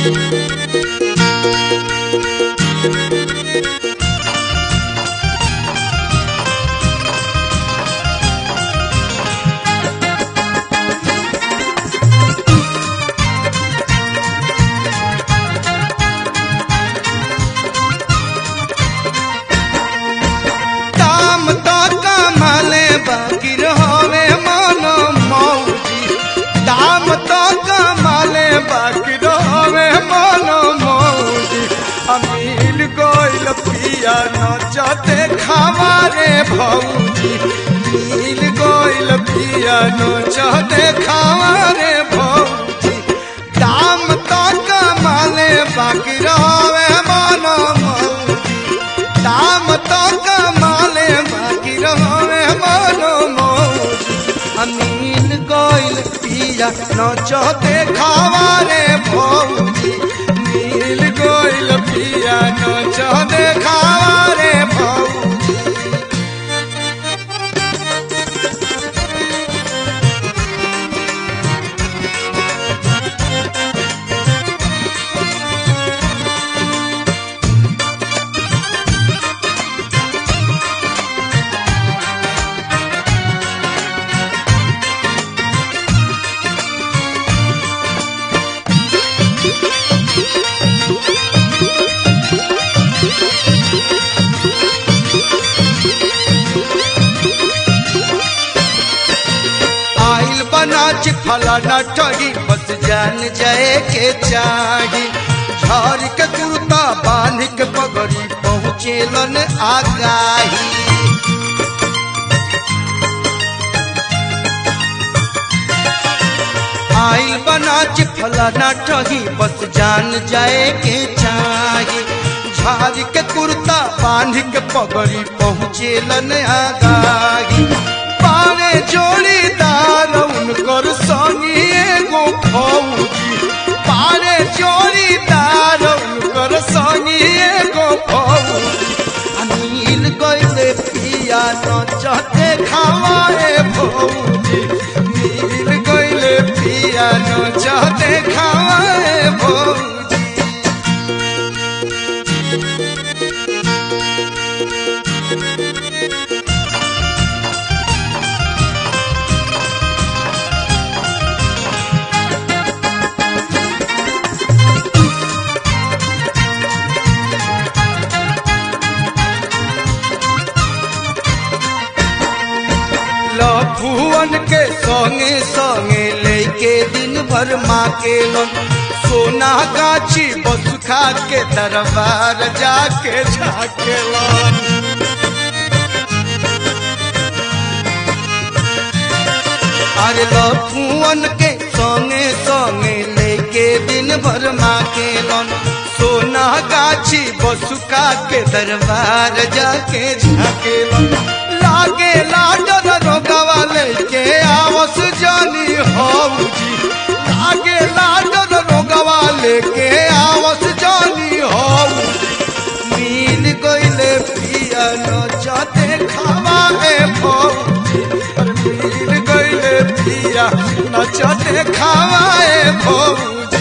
दाम तो कमाले बाकी रहोवे मनो मौजी दाम तो कमाले बाकी रहोवे मनो मौजी अमील गोइल पिया नचते खावारे भौजी नील गोइल पिया नचते खावारे भौजी दाम तो कमाले बाकी रहोवे मनो मौजी दाम तो कमाले बाकी रहोवे मनो मौज अमीन गोइल पिया नचते खावारे भौजी नील गोइल पिया नचते खावारे भौजी आइल बनाच फलाना ठगी बस जान जाए के चाही झाड़ के कुर्ता बांध के पगड़ी पहुँचेलन आगाही आइल बनाच फलाना ठगी बस जान जाए के चाही झाड़ के कुर्ता बांध के पगड़ी पहुँचेलन आगाही पारे जोड़ीदार उनकर संगी एगो फौजी पारे जोड़ीदार उनकर संगी एगो फौजी अनिल गइले पिया नचते खावाए भौजी नील गइले पिया नचते खावाए भौजी लफुअन के संगे संगे लेके दिन भर माँ के लन सोना गाछी बस खा के दरबार जाके झाके लन अरे लफुअन के संगे संगे लेके दिन भर माँ के लन सोना गाछी बसुका के दरबार जाके झाके लन लागे लाडर रोगवा लेके आवस जानी हौजी लागे लाडर रोगवा लेके आवस जानी हौजी मिल गइले पिया नचते खावा ए भौजी अरे मिल गइले पिया नचते खावा ए भौजी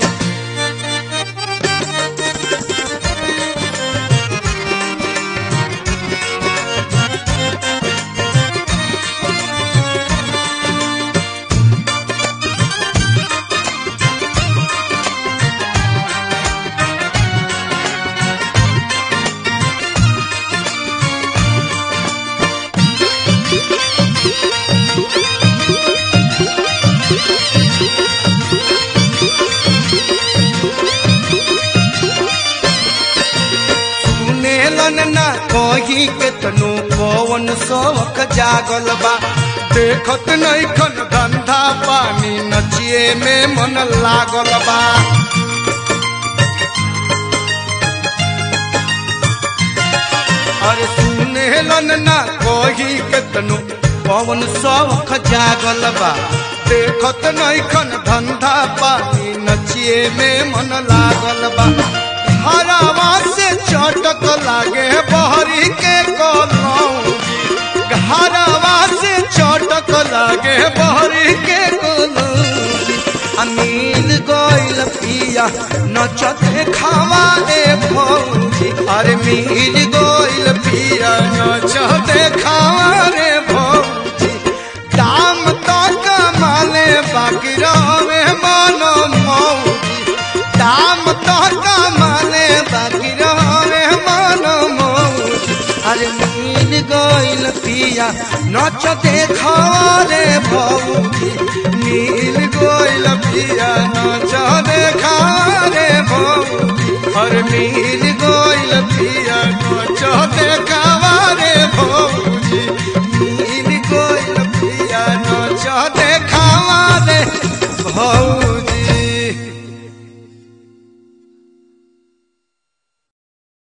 सुनेलन ना कहीं केतनो पवन शौक जागल बा देखत नहीं खन धंधा पानी नचिए में मन लागल बा अरे सुनेलन ना कहीं केतनो पवन शौक जागल बा देखत नहीं खन धंधा पानी नचिए में मन लागल बा हरावा से चटक लागे बहरी के कलौजी हरावा से चटक लागे बहरी के कलौजी अमील गइल पिया नचते खावा रे भौजी अरे मिल गइल पिया नचते खावा रे भौजी दाम तो कमाले बाकी रहे मानो मौजी दाम तो कमाले बाकी रहे मानो मौजी अरे मिल गइल पिया नच देखा रे भौजी मिल गइल पिया नच देखा रे भौजी अरे मिल गइल पिया नच देखा रे भौजी मिल गइल पिया नच देखा रे भौजी